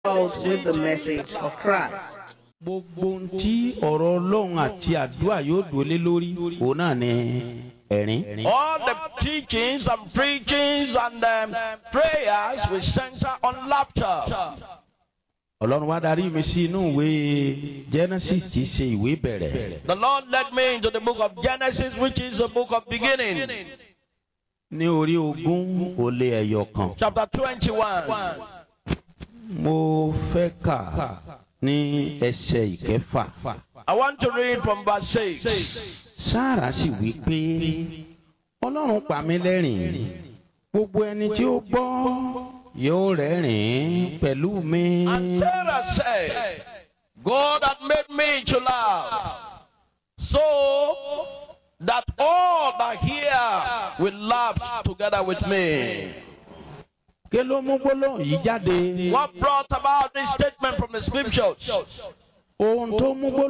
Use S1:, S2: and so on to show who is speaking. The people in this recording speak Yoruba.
S1: out with the message of Christ.
S2: gbogbo ohun tí ọ̀rọ̀ ọlọ́run àti àdúrà yóò dúró lórí òun náà ni ẹ̀rín.
S3: All the teachings and preachings and um, prayers will center on laughter.
S2: ọlọ́run wá darí mi sí inú ìwé genesis tí í ṣe ìwé bẹ̀rẹ̀.
S3: The Lord led me into the book of Genesis, which is the book of beginning,
S2: ní orí ogún ó lé ẹyọ kan.
S3: chapter 21.
S2: mo fẹ́ kà ní ẹsẹ̀ ìkẹfà.
S3: I want to read from verse 6.
S2: sáàrà sì wí pé ọlọ́run pa mí lẹ́rìn gbogbo ẹni tí ó gbọ́ yóò rẹ́rìn pẹ̀lú mi.
S3: And Sarah said, God had made me to laugh, so that all that hear will laugh together with me.
S2: kí ló mú gbólóhùn yìí jáde.
S3: What brought about this statement from the scriptures?
S2: ohun tó mú gbólóhùn